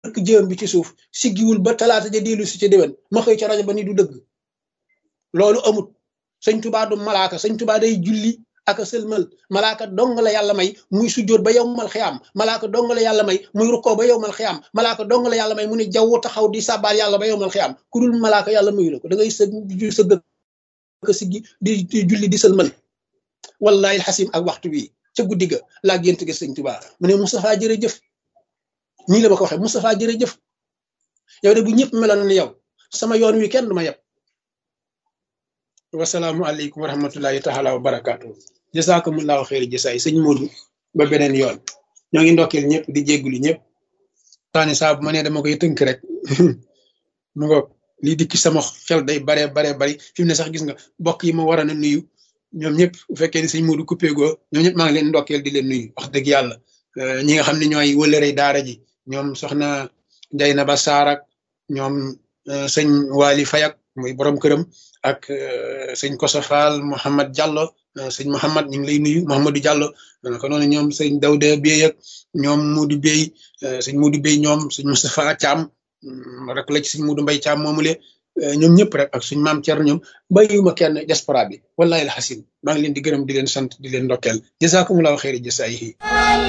rek jëm bi ci suuf siggiwul ba talaata ja dellu si ca déwén ma xëy ca rajo ba ni du dëgg loolu amut sëñ tubaa du malaaka sëñ tubaa day julli ak a sëlmal malaaka dong la yàlla may muy sujjóot ba yowmal xiyaam malaaka dong la yàlla may muy rukkoo ba yowmal xiyaam malaaka dong la yàlla may mu ne jaww taxaw di sàbbaal yàlla ba yowmal xiyaam ku dul malaaka yàlla mayu la ko da ngay së sëgg ko siggi di di julli di sëlmal wallahi alxasim ak waxtu wi ca guddi ga laa gént gi sëñ tubaa mu ne Moustapha jërëjëf nii la ma ko waxee Moustapha jërëjëf yow de bu ñëpp meloon ne yow sama yoon wi kenn du ma yeb wasalaamu aleykum wa rahmatullahi taala wa barakaatu jasakumullahu xeeri jasaay sëñ Modou ba beneen yoon ñoo ngi ndokkeel ñëpp di jéggulu ñëpp taani saa bu ma nee dama koy tënk rek mu ngoog lii dikki sama xel day bare bare bari fi mu ne sax gis nga bokk yi ma waroon a nuyu ñoom ñëpp bu fekkee ni sëñ Modou coupé goo ñoom ñëpp maa ngi leen ndokkeel di leen nuyu wax dëgg yàlla ñi nga xam ne ñooy wëlërey daara ji ñoom soxna Jayna Ba Saarak ñoom sëñ Waly Fayak muy borom këram ak sëñ Kosa Fall Mouhamad Diallo sëñ Mouhamad ñu ngi lay nuyu Mouhamadou Diallo ko noonu ñoom sëñ Dawda Bey ak ñoom Modou Bey sëñ Modou Bey ñoom sëñ Moustapha Thiam rek la ci sëñ Modou Mbaye Thiam moomule ñoom ñëpp rek ak suñ maam Thierno ñoom bàyyiwuma kenn diaspora bi wallahi alxasim maa ngi leen di gërëm di leen sant di leen ndokkeel jazakumullahu xeeri jasaayihi